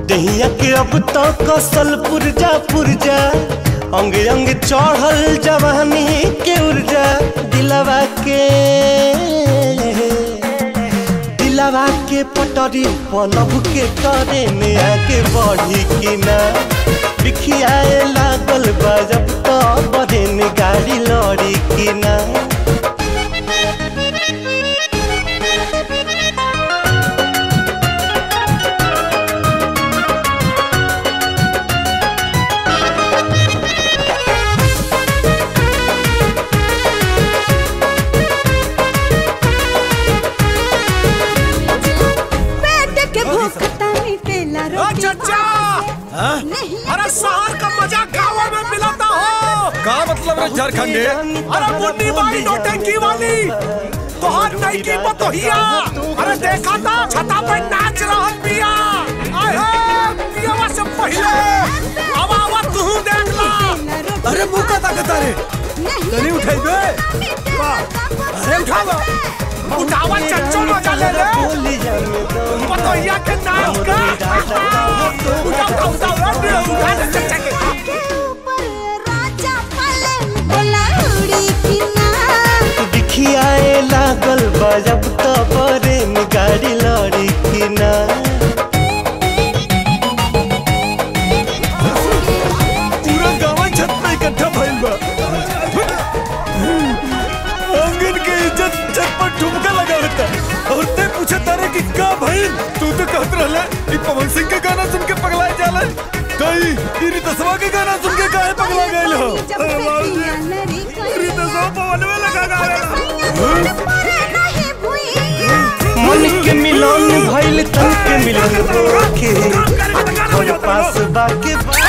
दहिया के अब तो कसल पुरजा पुरजा अंग अंग चढ़ल जवानी के ऊर्जा दिलवा के दिलवा के पटरी पलब के करे में आगे बढ़ी कि ना बिखियाए लागल बा जब तो बड़े ने गाड़ी लड़ी कि ना पेट के भूख तानी तेला रोटी चचा नहीं अरे शहर का मजा गाँव में मिलाता हो का मतलब रे झारखंडे अरे मुन्नी बाई नौटंकी वाली तोहार नई की बतोहिया अरे देखा था छता पे नाच रहल बिया आए हे पियवा से पहले अब आवा तू देख ला अरे मुंह का ताकत रे तनी उठाई बे अरे उठावा उठावा चच्चो मजा ले ले बतोहिया के नाच का उठा उठा उठा उठा उठा दे चच्चा के राजा पलंग बोला उड़ी की ना दिखियाए लागल बा जब तो बड़े में गाड़ी लड़ी कि ना पूरा गांव छत पे इकट्ठा भइल बा आंगन के इज्जत छत पर ठुमका लगावता और ते पूछे तारे कि का भइल तू तो कहत रहले कि पवन सिंह के गाना सुन के पगलाए जाला कई ई रितसवा के गाना सुन के काहे पगला गइल हो जब अरे से बाबू जी, पिया नरी कोई रितसवा पवन में लगा गाना मरे नहीं भुइया मन के मिलन भइल तन के मिलन के और पास बाके बा